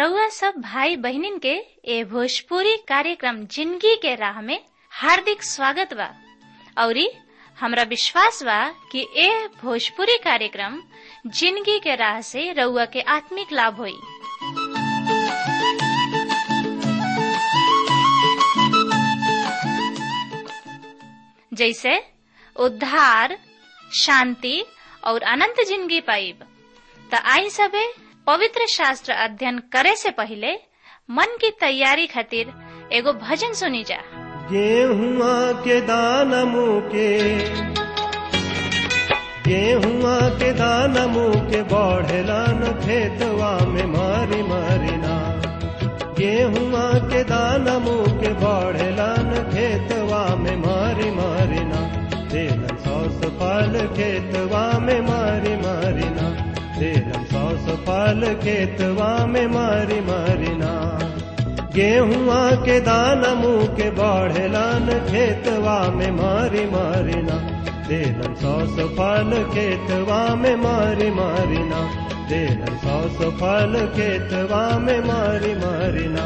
रउआ सब भाई बहिनीन के ए भोजपुरी कार्यक्रम जिंदगी के राह में हार्दिक स्वागत बा औरी हमरा विश्वास बा कि ए भोजपुरी कार्यक्रम जिंदगी के राह से रउआ के आत्मिक लाभ होई जैसे उद्धार शांति और अनंत जिंदगी पाइब त आई सबे पवित्र शास्त्र अध्ययन करे से पहले मन की तैयारी खातिर एगो भजन सुनी जा गेहुआ के दान मुके गेहुआ के दान मुके बढ़ेलान खेतवा में मारी मारिना गेहुआ के दान मुके बढ़ेलान खेतवा में मारी मारिना तेलन सौस फल खेतवा में मारी मारिना तेलन सौस फल खेतवा में मारी मारिना गेहुआ के दान मुँह के बढ़ेलान खेतवा में मारी मारिना तेलन सौस फल खेतवा में मारी मारिना तेलन सौस फल खेतवा में मारी मारिना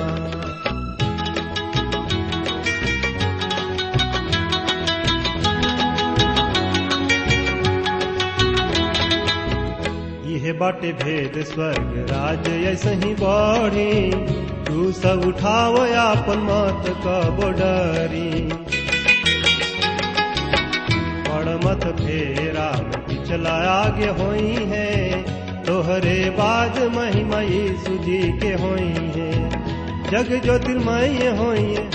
यह बाटे भेद स्वर्ग राज ऐसे ही बढ़ी तू सब उठाव आपन मत कब डरी बड़ मत फेरा पिछला आगे होई है तोहरे बाद महिमा यीशु जी के होई है जग ज्योतिर्मय होई है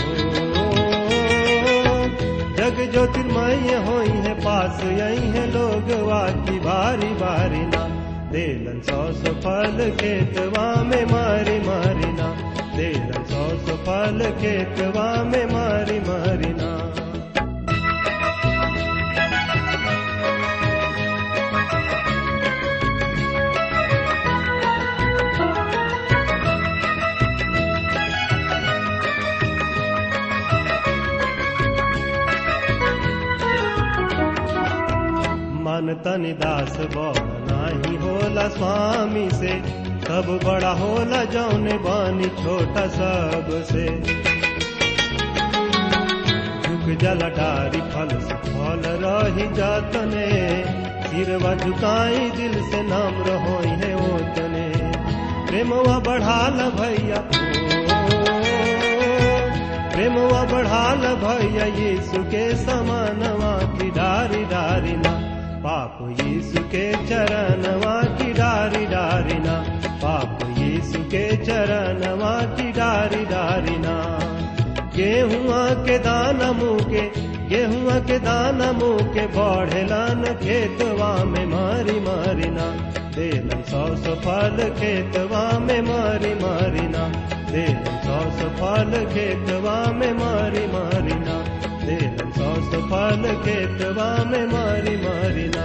जग ज्योतिर्मय होई है पास यही है लोग वाकी बारी बारी ना देलन सौ फल खेतवा में मारी मारिना देलन सौ फल खेतवा में मारी मारिना मन तनि दास नाही होला स्वामी से सब बड़ा होला जौने बानी छोटा सब से झुक जला डारी फल से फल रही जातने सिरवा झुकाई दिल से नाम रहो है ओतने प्रेमवा बढ़ाल भैया प्रेमवा बढ़ाल भैया यीशु के समानवा की डारी डारी ना पाप यीशु के चरणवा की डारी डारिना पाप यीशु के चरणवा की डारी डारिना गेहुआ के दाना मुँह के गेहुआ के दाना मुँह के बढ़ेलान खेतवा में मारी मारिना देलन सौ सौ फल खेतवा में मारी मारिना देलन सौ सौ फल खेतवा में मारी मारिना देलन सौ सौ फल खेतवा में मारी मारिना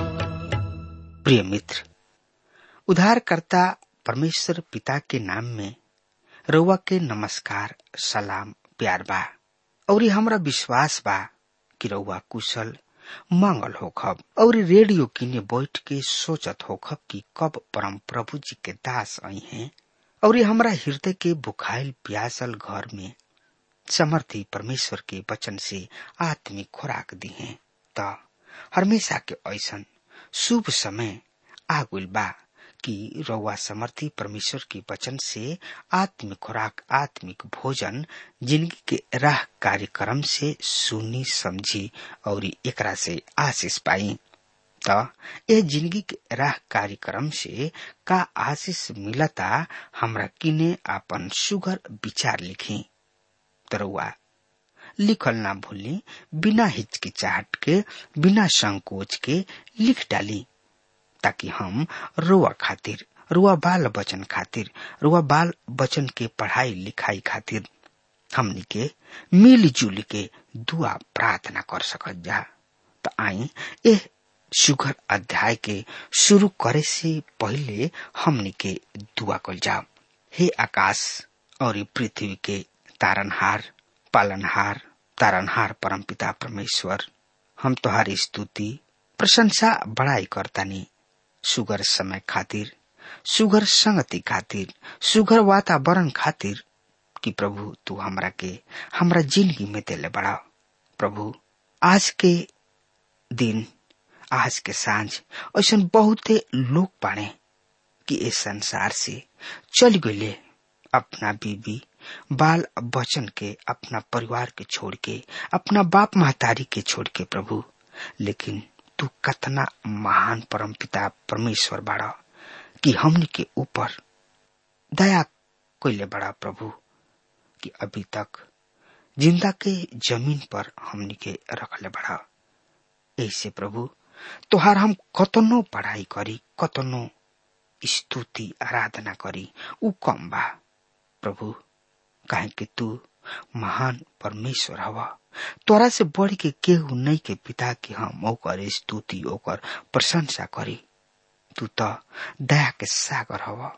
प्रिय मित्र उद्धारकर्ता परमेश्वर पिता के नाम में रउआ के नमस्कार सलाम प्यार बा और हमरा विश्वास बा कि रउआ कुशल मंगल होखब और रेडियो किने बैठ के सोचत होखब कि कब परम प्रभु जी के दास आई हैं और हमरा हृदय के बुखाइल प्यासल घर में समर्थी परमेश्वर के वचन से आत्मिक खुराक दी है त हमेशा के ऐसन शुभ समय आगुल बा कि रउआ समर्थी परमेश्वर के वचन से आत्मिक खुराक आत्मिक भोजन जिंदगी के राह कार्यक्रम से सुनी समझी और एकरा से आशीष पाई त ए जिंदगी के राह कार्यक्रम से का आशीष मिलता हमरा किने आपन सुगर विचार लिखी तरुआ लिखल ना भूली बिना हिचकिचाहट के बिना संकोच के लिख डाली ताकि हम रुआ खातिर रुआ बाल बचन खातिर रुआ बाल बचन के पढ़ाई लिखाई खातिर हमनी के मिलजुल के दुआ प्रार्थना कर सकत जा त आई ए सुगर अध्याय के शुरू करे से पहले हमनी के दुआ कल जाओ हे आकाश और पृथ्वी के तारनहार पालनहार तारनहार परमपिता परमेश्वर हम तुम्हारी स्तुति प्रशंसा बड़ाई करतानी सुगर समय खातिर सुगर संगति खातिर सुगर वातावरण खातिर कि प्रभु तू हमरा के हमरा जिंदगी में देले बड़ा प्रभु आज के दिन आज के सांझ ऐसा बहुते लोग बाड़े कि इस संसार से चल गए अपना बीबी बाल बचन के अपना परिवार के छोड़ के अपना बाप महतारी के छोड़ के प्रभु लेकिन तू कतना महान परम पिता परमेश्वर बाड़ा कि हमने के ऊपर दया कोइले बड़ा प्रभु कि अभी तक जिंदा के जमीन पर हमने के रखले बड़ा ऐसे प्रभु तोहार हम कतनो पढ़ाई करी कतनो स्तुति आराधना करी उ कम बा प्रभु काहे कि तू महान परमेश्वर हवा तोरा से बढ़ के केहू नहीं के पिता के हम ओकर स्तुति ओकर प्रशंसा करी तू तो दया के सागर हवा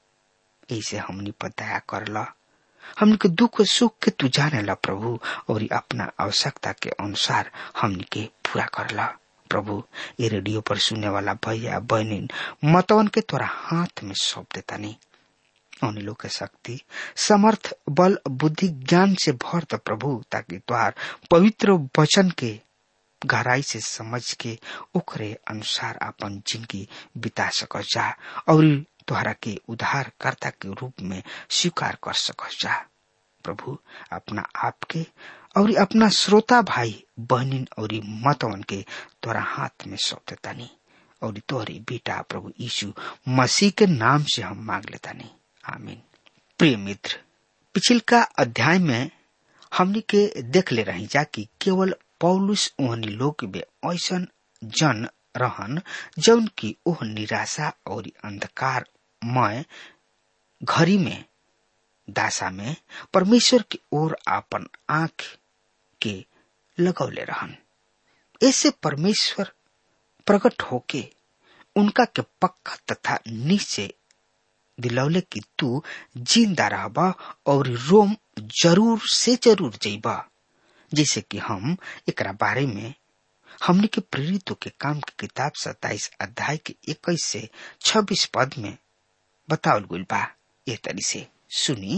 ऐसे हमनी पर दया करला हमनी के दुख सुख के तू जाने ला प्रभु और अपना आवश्यकता के अनुसार हमनी के पूरा करला प्रभु ये रेडियो पर सुनने वाला भैया बहनिन मतवन के तोरा हाथ में सौंप देता नहीं उन लोग के शक्ति समर्थ बल बुद्धि ज्ञान से भर द प्रभु ताकि तुहार पवित्र वचन के गहराई से समझ के ओकरे अनुसार अपन जिंदगी बिता सक जा और तुहरा के उद्धारकर्ता के रूप में स्वीकार कर सक जा प्रभु अपना आप के और अपना श्रोता भाई बहनिन और मतवन के तोरा हाथ में सौंप देता नहीं और तोहरी बेटा प्रभु यीशु मसीह के नाम से हम मांग लेता नहीं आमीन प्रिय मित्र पिछिल का अध्याय में हमने के देख ले रही जा कि केवल पौलुस ओहनी लोग में ऐसा जन रहन जौन की ओह निराशा और अंधकार मय घड़ी में दासा में परमेश्वर की ओर आपन आंख के लगौले रहन ऐसे परमेश्वर प्रकट होके उनका के पक्का तथा निश्चय दिलौले कि तू जिंदा रहबा और रोम जरूर से जरूर जइबा जैसे कि हम एकरा बारे में हमने के प्रेरितों के काम की किताब सत्ताईस अध्याय के इक्कीस से छब्बीस पद में बतावल गई बा ये तरी से सुनी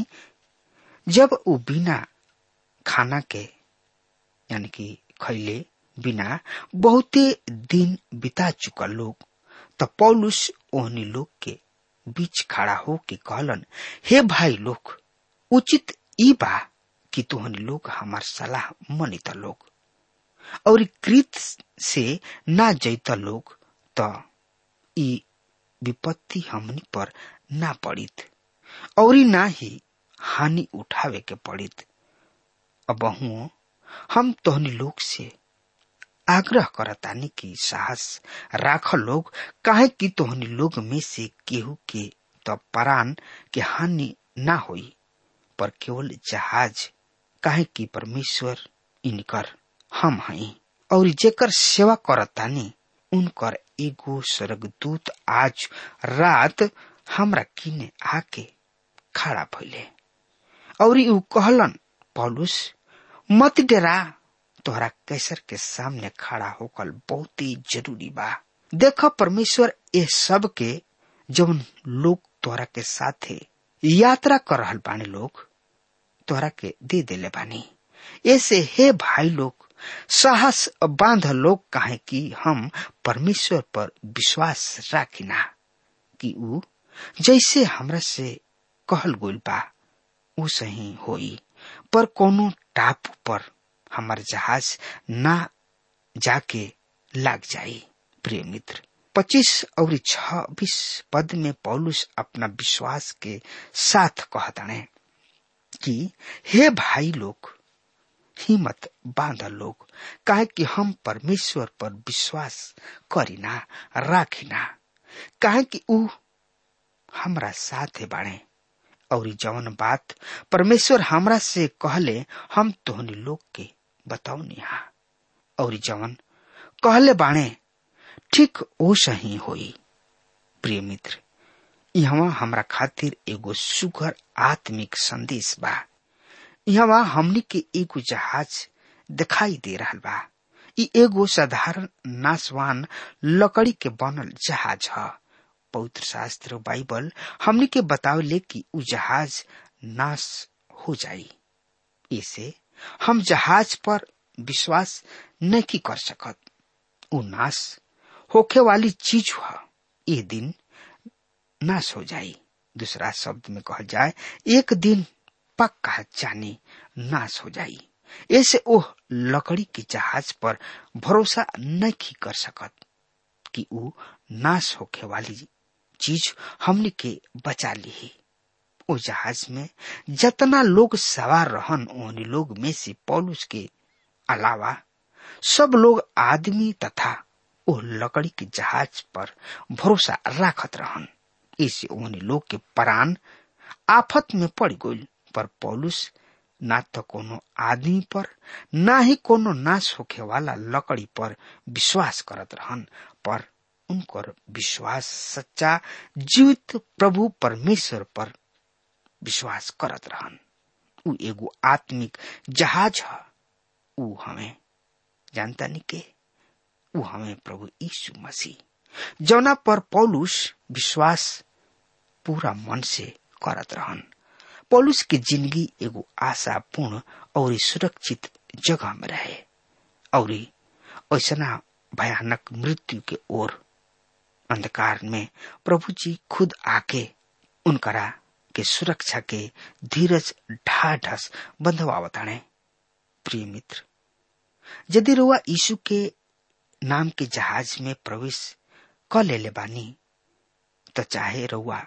जब वो बिना खाना के यानी कि खैले बिना बहुते दिन बिता चुका लोग त पौलुस ओहनी लोग के बीच खड़ा हो के कहलन हे भाई लोग उचित ई बा कि तुहनी लोग हमार सलाह मनित लोग और कृत से ना जैत लोग त ई विपत्ति हमनी पर ना पड़ित और ना ही हानि उठावे के पड़ित अब हम तोहनी लोग से आग्रह करतानी की साहस राख लोग काहे कि तोहनी लोग में से केहू के तो परान के हानि ना होई पर केवल जहाज काहे कि परमेश्वर इनकर हम हई और जेकर सेवा करतानी उनकर एगो स्वर्गदूत आज रात हमरा किने आके खड़ा भइले और ऊ कहलन पौलुस मत डरा तोहरा कैसर के सामने खड़ा होकर बहुत ही जरूरी बा देख परमेश्वर ये सब के जब लोग तोहरा के साथे यात्रा कर रहल बानी लोग तोहरा के दे देले बानी ऐसे हे भाई लोग साहस बांध लोग काहे कि हम परमेश्वर पर विश्वास राखिना कि ऊ जैसे हमरा से कहल गोल बा ऊ सही होई पर कोनो टापू पर हमार जहाज ना जाके लाग जाई प्रिय मित्र पच्चीस और छब्बीस पद में पौलुस अपना विश्वास के साथ कहताने कि हे भाई लोग हिम्मत बांध लोग काहे कि हम परमेश्वर पर विश्वास करीना राखिना काहे कि ऊ हमरा साथ बाणे और जवन बात परमेश्वर हमरा से कहले हम तोहनी लोग के बताओ हा और जवन कहले बाणे ठीक ओ सही होई प्रिय मित्र यहाँ हमरा खातिर एगो सुगर आत्मिक संदेश बा यहाँ हमनी के एगो जहाज दिखाई दे रहा बा इ एगो साधारण नासवान लकड़ी के बनल जहाज ह पवित्र शास्त्र बाइबल हमनी के बतावले कि उ जहाज नाश हो जाई इसे हम जहाज पर विश्वास नहीं कर सकत उ नाश होखे वाली चीज हुआ ये दिन नाश हो जाई दूसरा शब्द में कहा जाए एक दिन पक्का जाने नाश हो जाई ऐसे ओह लकड़ी के जहाज पर भरोसा नहीं कर सकत कि उ नाश होखे वाली चीज हमने के बचा ली ओ जहाज में जितना लोग सवार रहन उन लोग में से पौलुस के अलावा सब लोग आदमी तथा ओ लकड़ी के जहाज पर भरोसा राखत रहन इसे उन लोग के प्राण आफत में पड़ गई पर पौलुस ना तो कोनो आदमी पर ना ही कोनो नाश होखे वाला लकड़ी पर विश्वास करत रहन पर उनकर विश्वास सच्चा जीवित प्रभु परमेश्वर पर विश्वास करत रहन उ एगो आत्मिक जहाज है उ हमें जानता नहीं के उ हमें प्रभु यीशु मसीह जौना पर पौलुस विश्वास पूरा मन से करत रहन पौलुस की जिंदगी एगो आशापूर्ण और सुरक्षित जगह में रहे और ऐसा भयानक मृत्यु के ओर अंधकार में प्रभु जी खुद आके उनकरा के सुरक्षा के धीरज ढाढ़स बंधवावताणे प्रिय मित्र यदि रुआ यीशु के नाम के जहाज में प्रवेश क ले बानी तो चाहे रुआ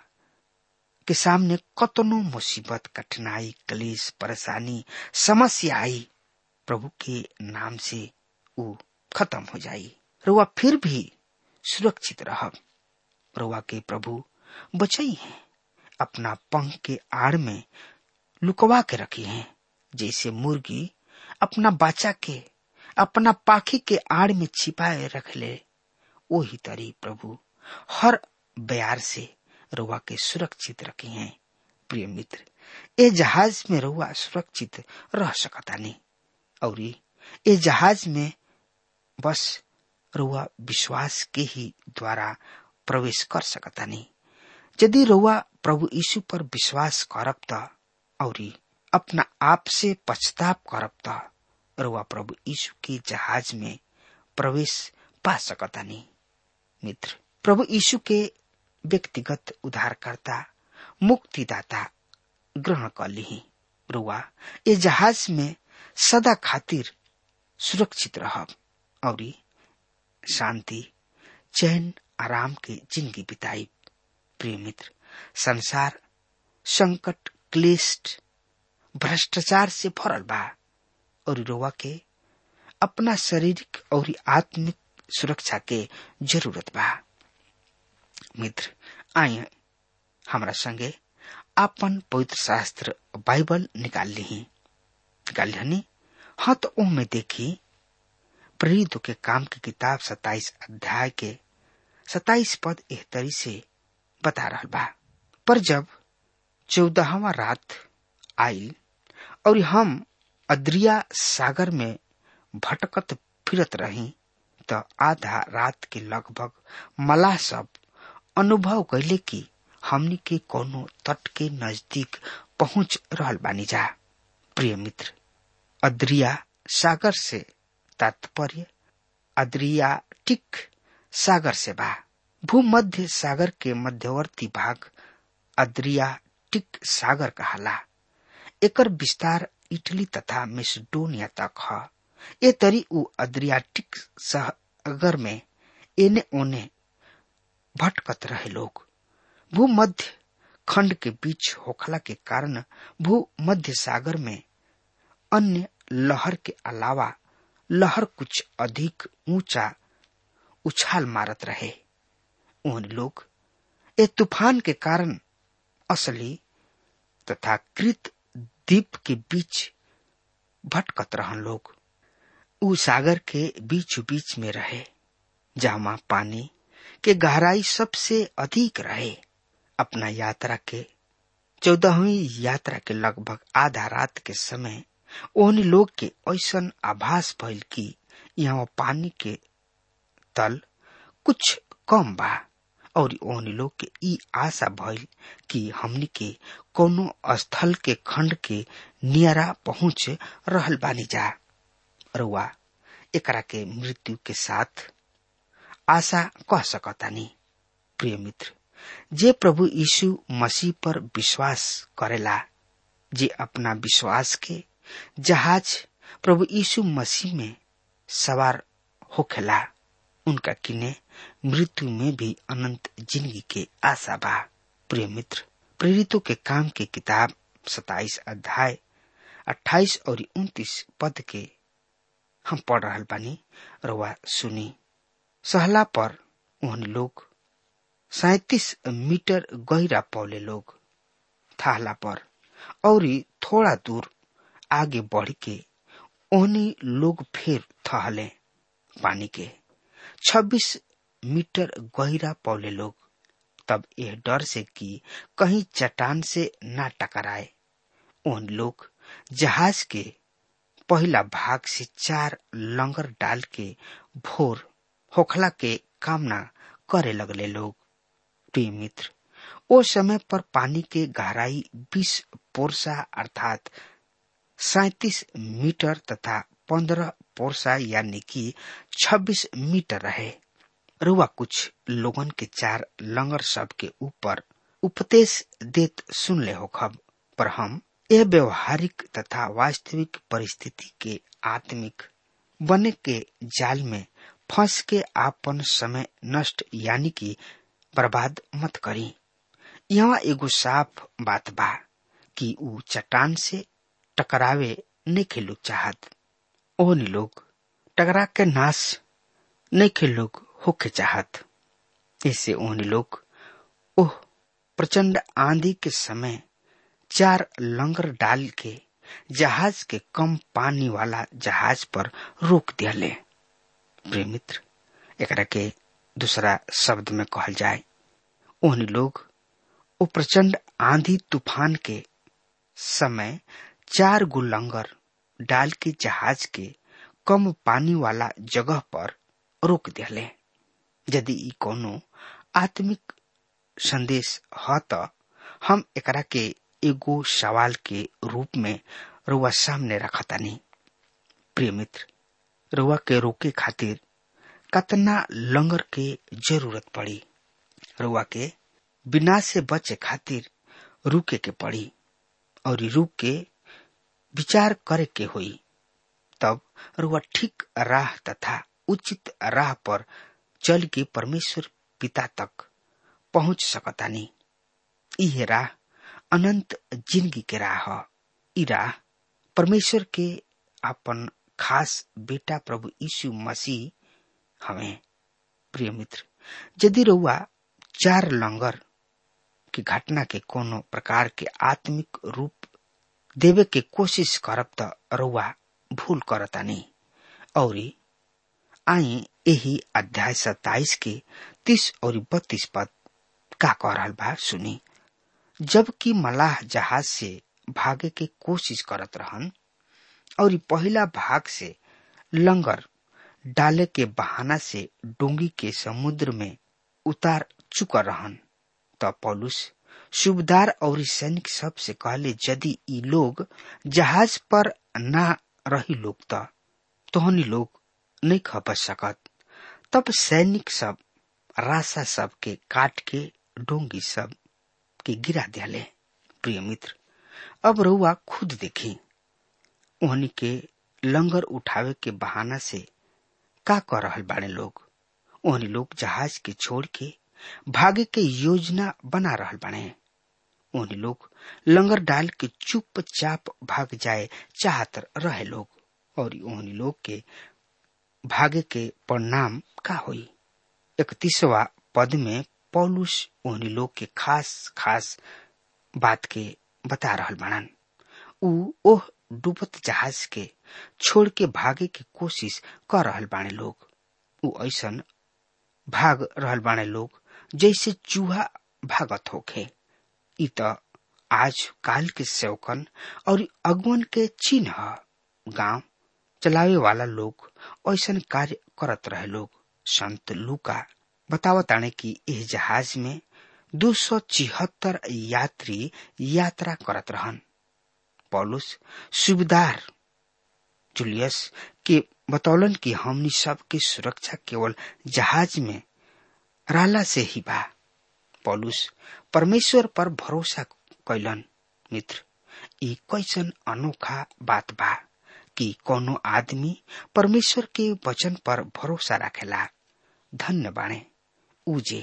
के सामने कतनो मुसीबत कठिनाई कलेश परेशानी समस्या आई प्रभु के नाम से उ खत्म हो जाई रुआ फिर भी सुरक्षित रह रुआ के प्रभु बचई है अपना पंख के आड़ में लुकवा के रखी हैं जैसे मुर्गी अपना बच्चा के अपना पाखी के आड़ में छिपाए रख ले वही तरी प्रभु हर बयार से रुआ के सुरक्षित रखे हैं प्रिय मित्र ए जहाज में रुआ सुरक्षित रह सकता नहीं और ये जहाज में बस रुआ विश्वास के ही द्वारा प्रवेश कर सकता नहीं यदि रुआ प्रभु यीशु पर विश्वास करब त और अपना आप से पछताप करब त रुआ प्रभु यीशु के जहाज में प्रवेश पा सकता नहीं मित्र प्रभु यीशु के व्यक्तिगत उद्धारकर्ता मुक्तिदाता ग्रहण कर ली रुआ ये जहाज में सदा खातिर सुरक्षित रह और शांति चैन आराम के जिंदगी बिताई प्रिय मित्र संसार संकट क्लेश भ्रष्टाचार से भरल बा और रोवा के अपना शारीरिक और आत्मिक सुरक्षा के जरूरत बा मित्र आए हमरा संगे आपन पवित्र शास्त्र बाइबल निकाल ली निकाल ली हाँ तो ओ में देखी प्रेरित के काम की किताब सताइस अध्याय के सताइस पद एहतरी से बता रहा बा पर जब चौदहवा रात आयल और हम अद्रिया सागर में भटकत फिरत रही त आधा रात के लगभग मलाह सब अनुभव कैले कि हमनी के कोनो तट के नजदीक पहुंच रहल बानी जा प्रिय मित्र अद्रिया सागर से तात्पर्य अद्रियाटिक सागर से बा भूमध्य सागर के मध्यवर्ती भाग अद्रियाटिक सागर कहला एकर विस्तार इटली तथा मेसिडोनिया तक ह ए तरी उ अद्रियाटिक सागर में एने ओने भटकत रहे लोग भूमध्य खंड के बीच होखला के कारण भूमध्य सागर में अन्य लहर के अलावा लहर कुछ अधिक ऊंचा उछाल मारत रहे उन लोग ए तूफान के कारण असली तथा कृत द्वीप के बीच भटकत रहन लोग उ सागर के बीच बीच में रहे जहां पानी के गहराई सबसे अधिक रहे अपना यात्रा के चौदहवीं यात्रा के लगभग आधा रात के समय ओहनी लोग के ऐसन आभास भइल कि यहाँ पानी के तल कुछ कम बा और ओहनी लोग के ई आशा भइल कि हमनी के कोनो स्थल के खंड के नियरा पहुंच रहल बानी जा रुआ एकरा के मृत्यु के साथ आशा कह सकतानी प्रिय मित्र जे प्रभु यीशु मसीह पर विश्वास करेला जे अपना विश्वास के जहाज प्रभु यीशु मसीह में सवार होखेला उनका किने मृत्यु में भी अनंत जिंदगी के आशा बा प्रिय मित्र प्रेरितों के काम के किताब सताइस अध्याय अट्ठाईस और उन्तीस पद के हम पढ़ रहा बानी रवा सुनी सहला पर उन लोग सैतीस मीटर गहरा पौले लोग थाहला पर और थोड़ा दूर आगे बढ़ के ओहनी लोग फिर थहले पानी के 26 मीटर गहरा पौले लोग तब यह डर से कि कहीं चट्टान से ना टकराए उन लोग जहाज के पहला भाग से चार लंगर डाल के भोर होखला के कामना करे लगले लोग प्रिय मित्र ओ समय पर पानी के गहराई 20 पोरसा अर्थात सैतीस मीटर तथा पंद्रह पोरसा यानी कि 26 मीटर रहे रुआ कुछ लोगन के चार लंगर सब के ऊपर उपदेश देत सुन ले हो खब पर हम यह व्यवहारिक तथा वास्तविक परिस्थिति के आत्मिक बने के जाल में फंस के आपन समय नष्ट यानी कि बर्बाद मत करी यहाँ एगो साफ बात बा कि ऊ चट्टान से टकरावे नहीं लोग चाहत ओहनी लोग टकरा के नाश नहीं लोग होके चाहत इससे ओहनी लोग ओह प्रचंड आंधी के समय चार लंगर डाल के जहाज के कम पानी वाला जहाज पर रोक दियाले प्रिय मित्र एकरा के दूसरा शब्द में कहल जाए ओहनी लोग ओ प्रचंड आंधी तूफान के समय चार गो लंगर डाल के जहाज के कम पानी वाला जगह पर रोक दिले यदि ई कोनो आत्मिक संदेश ह त हम एकरा के एगो सवाल के रूप में रुआ सामने रखतानी प्रिय मित्र रुआ के रोके खातिर कतना लंगर के जरूरत पड़ी रुआ के बिना से बचे खातिर रुके के पड़ी और रुक के विचार करे के हुई तब रुआ ठीक राह तथा उचित राह पर चल के परमेश्वर पिता तक पहुंच सकतानी यह राह अनंत जिंदगी के राह ई राह परमेश्वर के अपन खास बेटा प्रभु यीशु मसीह हमें प्रिय मित्र यदि रउआ चार लंगर की घटना के कोनो प्रकार के आत्मिक रूप देवे के कोशिश करब त रउआ भूल करतानी और आई यही अध्याय सत्ताईस के तीस और बत्तीस पद का कह रहा बा सुनी जबकि मलाह जहाज से भागे के कोशिश करत रहन और पहला भाग से लंगर डाले के बहाना से डोंगी के समुद्र में उतार चुका रहन त पौलुस सुबेदार और सैनिक सब से कहले यदि ई लोग जहाज पर ना रही लोग त तोहनी लोग नहीं खप सकत तब सैनिक सब रासा सब के काट के डोंगी सब के गिरा दियाले प्रिय मित्र अब रउआ खुद देखी ओहनी के लंगर उठावे के बहाना से का कर रहल बाड़े लोग ओहनी लोग जहाज के छोड़ के भागे के योजना बना रहल बाड़े ओहनी लोग लंगर डाल के चुपचाप भाग जाए चाहत रहे लोग और ओहनी लोग के भागे के परिणाम का हुई इकतीसवा पद में पौलुस ओहनी लोग के खास खास बात के बता रहल बाड़न ऊ ओह डूबत जहाज के छोड़ के भागे के कोशिश कर रहल बाणे लोग ऊ ऐसन भाग रहल बाणे लोग जैसे चूहा भागत होखे इ त आज काल के सेवकन और अगुवन के चिन्ह गांव चलावे वाला लोग ऐसन कार्य करत रहे लोग संत लूका बतावताने कि यह जहाज में दो सौ छिहत्तर यात्री यात्रा करत रहन पौलुस सुबेदार जूलियस के बतौलन कि हमनी सबके सुरक्षा केवल जहाज में रहला से ही बा पौलुस परमेश्वर पर भरोसा कैलन मित्र ई कैसन अनोखा बात बा कि कोनो आदमी परमेश्वर के वचन पर भरोसा रखेला धन्य बाणे उजे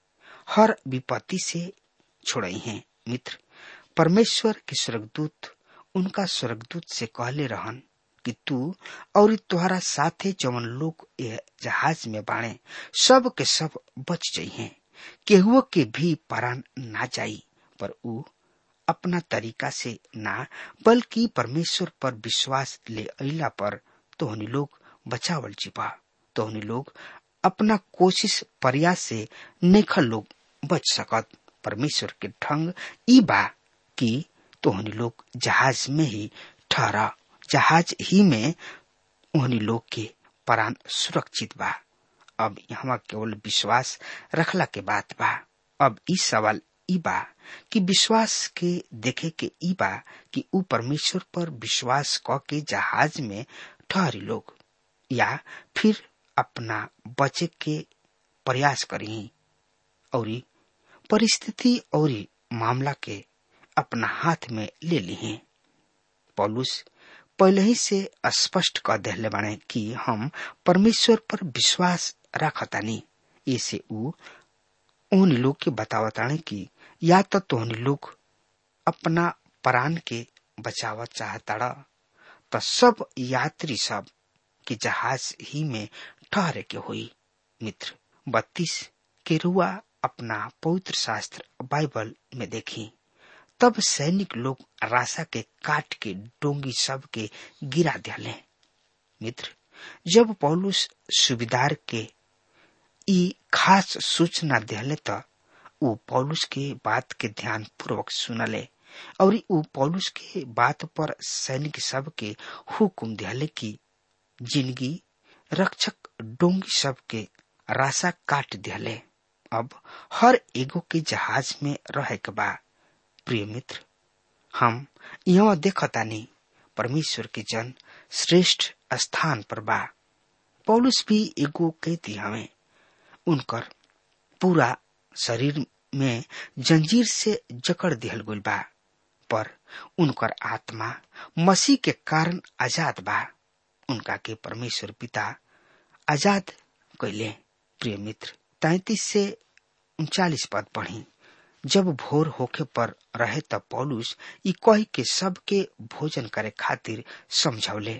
हर विपत्ति से छोड़ई हैं मित्र परमेश्वर के स्वर्गदूत उनका स्वर्गदूत से कहले रहन कि तू और तुम्हारा साथे जवन लोग ये जहाज में बाणे सब के सब बच जाइए केहुओ के भी परान ना जाई पर ऊ अपना तरीका से ना बल्कि परमेश्वर पर विश्वास ले अला पर तोहनी लोग बचावल जीवा तोहनी लोग अपना कोशिश प्रयास से नेखल लोग बच सकत परमेश्वर के ढंग ई बा कि तोहनी लोग जहाज में ही ठहरा जहाज ही में उन्हीं लोग के प्राण सुरक्षित बा अब यहाँ केवल विश्वास रखला के बात बा अब ई सवाल ई बा कि विश्वास के देखे के ई बा कि ऊ परमेश्वर पर विश्वास क के जहाज में ठहरी लोग या फिर अपना बचे के प्रयास करी और परिस्थिति और मामला के अपना हाथ में ले ली पौलुस पहले ही से स्पष्ट कर दिले बाने कि हम परमेश्वर पर विश्वास रखतानी इसे ऊ उन लोग के बतावताने कि या तो तोहनी लोग अपना प्राण के बचावा चाहताड़ा तो सब यात्री सब के जहाज ही में ठहरे के हुई मित्र बत्तीस के रुआ अपना पवित्र शास्त्र बाइबल में देखी तब सैनिक लोग राशा के काट के डोंगी सब के गिरा दिले मित्र जब पौलुस सुबेदार के ई खास सूचना दिले तो ऊ पौलुस के बात के ध्यान पूर्वक सुनले और ऊ पौलुस के बात पर सैनिक सब के हुक्म दिले की जिंदगी रक्षक डोंगी सब के राशा काट दिले अब हर एगो के जहाज में रहे के बा प्रिय मित्र हम यहाँ देखतानी परमेश्वर के जन श्रेष्ठ स्थान पर बा पौलुस भी एगो कैदी हमें उनकर पूरा शरीर में जंजीर से जकड़ दिहल गइल बा पर उनकर आत्मा मसीह के कारण आजाद बा उनका के परमेश्वर पिता आजाद कैले प्रिय मित्र तैतीस से उनचालीस पद पढ़ी जब भोर होखे पर रहे तब पौलुस ई कह के सबके भोजन करे खातिर समझौले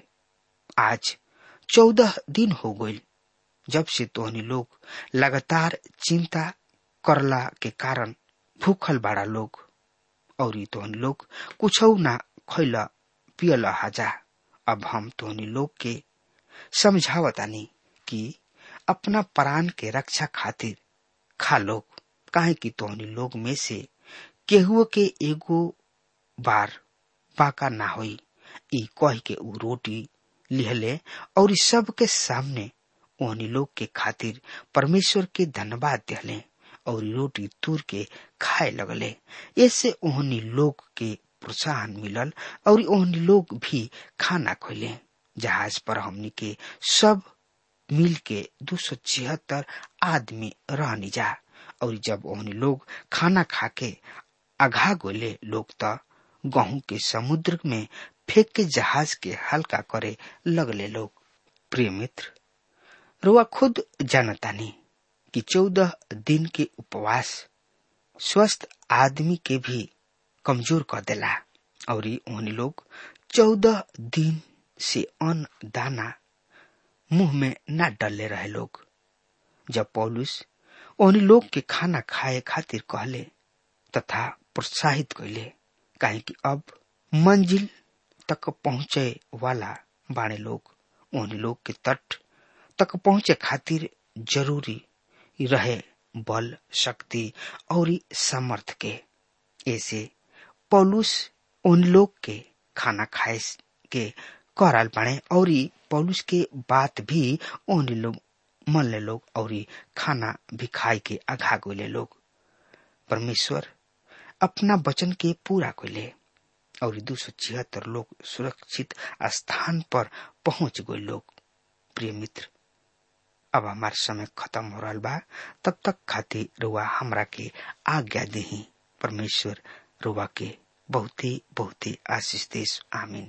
आज चौदह दिन हो गई जब से तोहनी लोग लगातार चिंता करला के कारण भूखल बाड़ा लोग और तोहनी लोग कुछ ना खैला पियल हाजा अब हम तोहनी लोग के समझावतानी कि अपना प्राण के रक्षा खातिर खा लोग काहे कि तोहनी लोग में से केहुओ के एगो बार बाका ना होई ई कह के ऊ रोटी लिहले और सब के सामने ओहनी लोग के खातिर परमेश्वर के धन्यवाद दिहले और रोटी तूर के खाए लगले ऐसे ओहनी लोग के प्रोत्साहन मिलल और ओहनी लोग भी खाना खोले जहाज पर हमनी के सब मिल के दो सौ छिहत्तर आदमी रहनी जा और जब ओहनी लोग खाना खा के अघा गोले लोग तो गहूं के समुद्र में फेंक के जहाज के हल्का करे लगले लोग प्रिय मित्र रुआ खुद जानतानी कि चौदह दिन के उपवास स्वस्थ आदमी के भी कमजोर कर देला और उन लोग चौदह दिन से अन्न दाना मुंह में न डले रहे लोग जब पौलुस उन लोग के खाना खाए खातिर कहले तथा प्रोत्साहित कैले काहे कि अब मंजिल तक पहुंचे वाला बाणे लोग उन लोग के तट तक पहुंचे खातिर जरूरी रहे बल शक्ति और सामर्थ के ऐसे पौलुस उन लोग के खाना खाए के कराल बाणे और पौलुस के बात भी उन लोग मन ले लोग और खाना भी खाए के आघा गोले लोग परमेश्वर अपना वचन के पूरा कोले और दो सौ छिहत्तर लोग सुरक्षित स्थान पर पहुंच गए लोग प्रिय मित्र अब हमार समय खत्म हो रहा बा तब तक खातिर रुआ हमरा के आज्ञा दही परमेश्वर रुआ के बहुते बहुते आशीष देश आमीन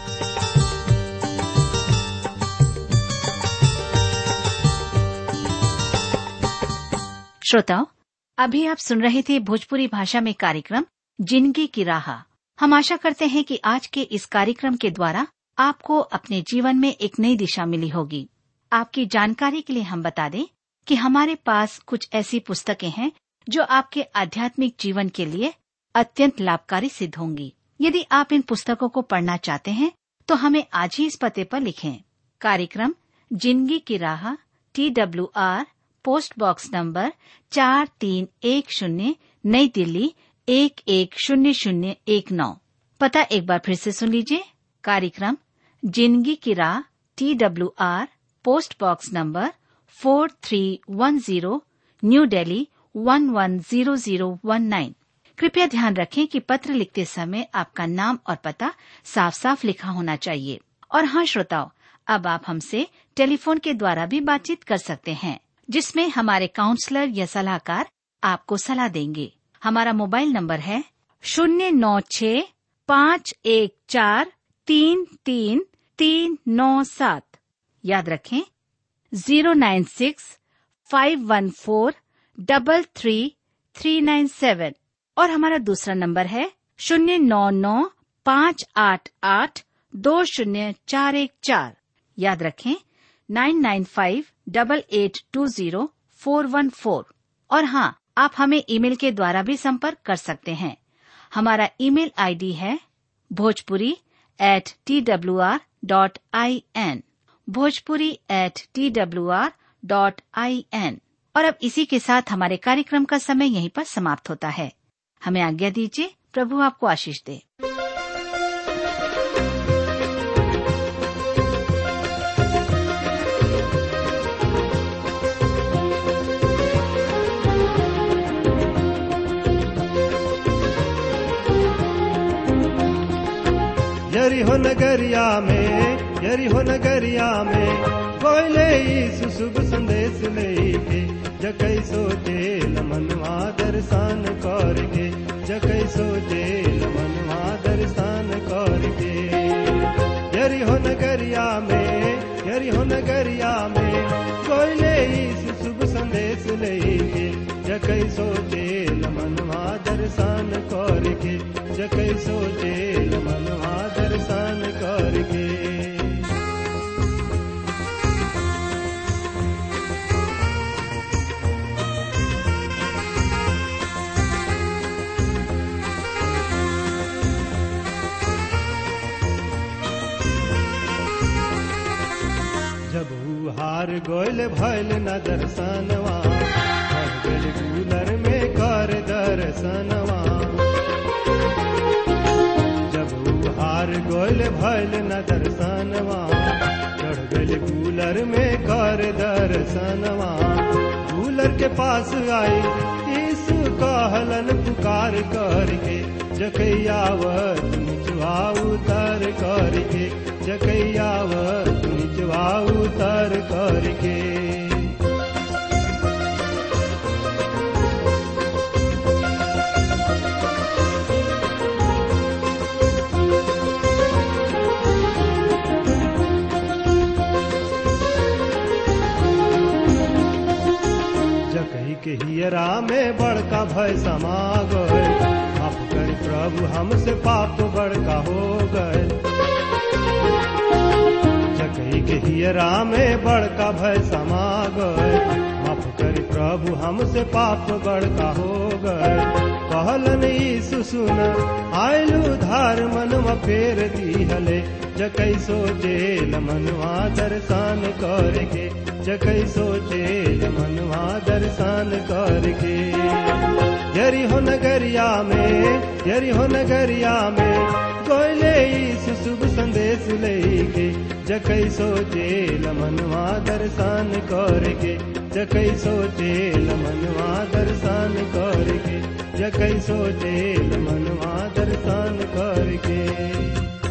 श्रोताओं अभी आप सुन रहे थे भोजपुरी भाषा में कार्यक्रम जिंदगी की राह हम आशा करते हैं कि आज के इस कार्यक्रम के द्वारा आपको अपने जीवन में एक नई दिशा मिली होगी आपकी जानकारी के लिए हम बता दें कि हमारे पास कुछ ऐसी पुस्तकें हैं जो आपके आध्यात्मिक जीवन के लिए अत्यंत लाभकारी सिद्ध होंगी यदि आप इन पुस्तकों को पढ़ना चाहते हैं तो हमें आज ही इस पते पर लिखें कार्यक्रम जिंदगी की राह T W R post box number चार तीन एक शून्य नई दिल्ली एक एक शून्य शून्य एक नौ पता एक बार फिर से सुन लीजिए कार्यक्रम जिंदगी की राह T W R post box number four three one zero New Delhi one one zero zero one nine कृपया ध्यान रखें कि पत्र लिखते समय आपका नाम और पता साफ साफ लिखा होना चाहिए और हाँ श्रोताओं अब आप हमसे टेलीफोन के द्वारा भी बातचीत कर सकते हैं जिसमें हमारे काउंसलर या सलाहकार आपको सलाह देंगे हमारा मोबाइल नंबर है शून्य नौ छ पाँच एक चार तीन तीन तीन नौ सात याद रखें zero nine six five one four double three three nine seven और हमारा दूसरा नंबर है शून्य नौ नौ पाँच आठ आठ दो शून्य चार एक चार याद रखें nine nine five double eight two zero four one four और हाँ आप हमें ईमेल के द्वारा भी संपर्क कर सकते हैं हमारा ईमेल आईडी है Bhojpuri at T W R dot I N Bhojpuri at T W R dot I N और अब इसी के साथ हमारे कार्यक्रम का समय यहीं पर समाप्त होता है हमें आज्ञा दीजिए प्रभु आपको आशीष दे यरी हो नगरिया में यरी हो नगरिया में कोयले यीशु शुभ संदेश लेके जकै सोचे मनवा दर्शन करके जकै सोचे मनवा दर्शन करके यरी हो नगरिया में यरी हो नगरिया में कोयले यीशु शुभ संदेश लेके जकै सोचे मनवा दर्शन करके जकै सोचे मनवा दर्शन करके जब ऊ हार गोयल भैल न दर्शनवा भर गेल कूलर में कर दर्शनवा जब ऊ हार गोयल भैल न दर्शनवा चढ़ गेल कूलर में कर दर्शनवा कूलर के पास आई यीशु कहलन पुकार करके जकैयावत निचवा उतर करके जकैयावत निचवा उतर करके जकई के हियरा में बड़का भय समा गए माफ कर प्रभु हमसे पाप बड़का हो गए जकई के हियरा में बड़का भय समा गए माफ कर प्रभु हमसे पाप बड़का हो गए कहलन यीशु सुन आयलु धार मनवा फेर दीहले जकई सोचे मनवा दर्शन करके जकई सोचे मनवा दर्शन करके यरी हो नगरिया में यरी हो नगरिया में कोयले यीशु शुभ संदेश लेके जकै सोचेल मनवा दर्शन करके जकै सोचेल मनवा दर्शन करके जकै सोचेल मनवा दर्शन करके